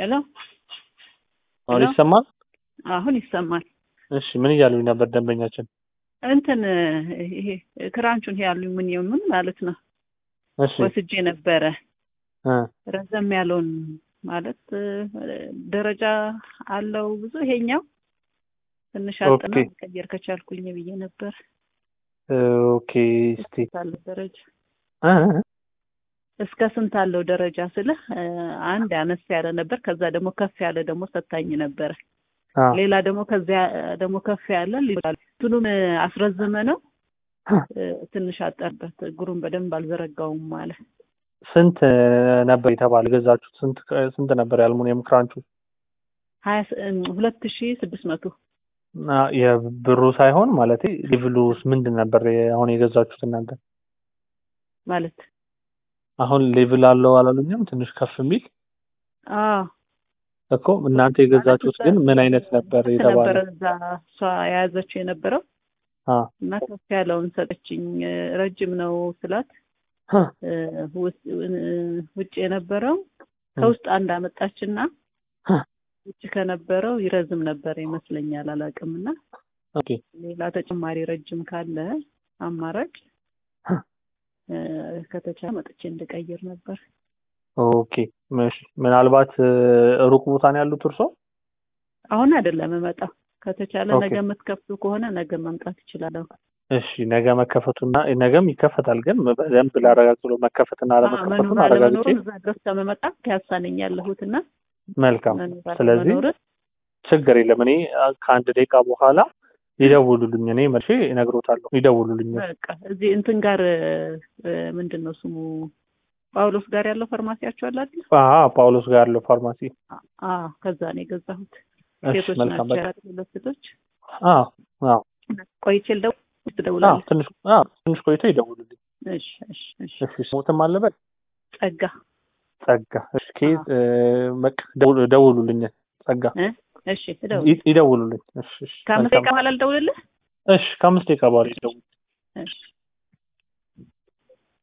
ሄሎ አሁን ሄሎ? ይሰማል? አሁን ይሰማል። እሺ ምን እያሉኝ ነበር ደንበኛችን? እንትን ይሄ ክራንቹን ይሄ ያሉኝ ምን ምን ማለት ነው እሺ ወስጄ ነበረ እ ረዘም ያለውን ማለት እ፣ ደረጃ አለው ብዙ ይሄኛው ትንሽ አጥና ኦኬ። መቀየር ከቻልኩኝ ብዬ ነበር። እ፣ ኦኬ እስቲ ስንት አለው ደረጃ እ፣ እ፣ እስከ ስንት አለው ደረጃ ስልህ እ፣ አንድ አነስ ያለ ነበር። ከዛ ደግሞ ከፍ ያለ ደግሞ ሰታኝ ነበረ። አ ሌላ ደግሞ ከዚያ ደግሞ ከፍ ያለ ሊላል እንትኑን አስረዘመ ነው እ፣ ትንሽ አጠርበት እግሩን በደንብ አልዘረጋውም ማለት ስንት ነበር የተባለ ገዛችሁት? ስንት ስንት ነበር የአልሙኒየም ክራንቹ? ሀያ ስ- እም፣ ሁለት ሺ ስድስት መቶ እና የብሩ ሳይሆን ማለት ሌቭሉስ ምንድን ነበር አሁን የገዛችሁት እናንተ? ማለት አሁን ሌቭል አለው አላሉኝም? ትንሽ ከፍ የሚል አዎ እኮ እናንተ የገዛችሁት ግን ምን አይነት ነበር ስንት የተባለ? ነበረ እዛ እሷ የያዘችው የነበረው አ እና ከፍ ያለውን ሰጠችኝ። እ፣ ረጅም ነው ስላት ሀ፣ እ፣ ውስ- እ፣ ውጭ የነበረው ከውስጥ አንድ አመጣችና ሀ፣ ውጭ ከነበረው ይረዝም ነበር ይመስለኛል፣ አላውቅም። እና ኦኬ ሌላ ተጨማሪ ረጅም ካለ አማራጭ ሀ፣ እ፣ ከተቻለ መጥቼ እንድቀይር ነበር። ኦኬ እሺ። ምናልባት እ፣ ሩቅ ቦታ ነው ያሉት እርሶ? አሁን አይደለም እመጣው። ከተቻለ ኦኬ። ነገ የምትከፍቱ ከሆነ ነገ መምጣት እችላለሁ። እሺ ነገ መከፈቱና ነገም ይከፈታል፣ ግን በደንብ ላረጋግጥ ብሎ መከፈትና አለመከፈቱን መኖር አረጋግጬ አለመኖሩን እዛ ድረስ ከመመጣ ፒያሳ ነኝ ያለሁትና መልካም። መኖር ስለዚህ አለመኖርን ችግር የለም። እኔ አ፣ ከአንድ ደቂቃ በኋላ ይደውሉልኝ። እኔ መልሼ እነግሮታለሁ። ይደውሉልኝ። በቃ እዚህ እንትን ጋር እ፣ ምንድን ነው ስሙ ጳውሎስ ጋር ያለው ፋርማሲያቸው አለ አይደል? አዎ ጳውሎስ ጋር ያለው ፋርማሲ። አዎ ከዛ ነው የገዛሁት። እሺ ሴቶች መልካም። ናቸው በቃ ያሉት ሁለት ሴቶች። አዎ አዎ ቆይቼ ልደውል አዎ ትደውላለህ? ትንሽ አዎ ትንሽ ቆይቶ ይደውሉልኝ። እሺ እሺ እሺ። እሺ ስሙትም አለበት ጸጋ ጸጋ። እሺ ኬት በቃ ደውሉ- ደውሉልኝ። ጸጋ እ? እሺ እደውል። ይ- ይደውሉልኝ። እሺ እሺ ከአምስት መልካም። ደቂቃ በኋላ ልደውልልህ? እሺ ከአምስት ደቂቃ በኋላ ይደውሉ። እሺ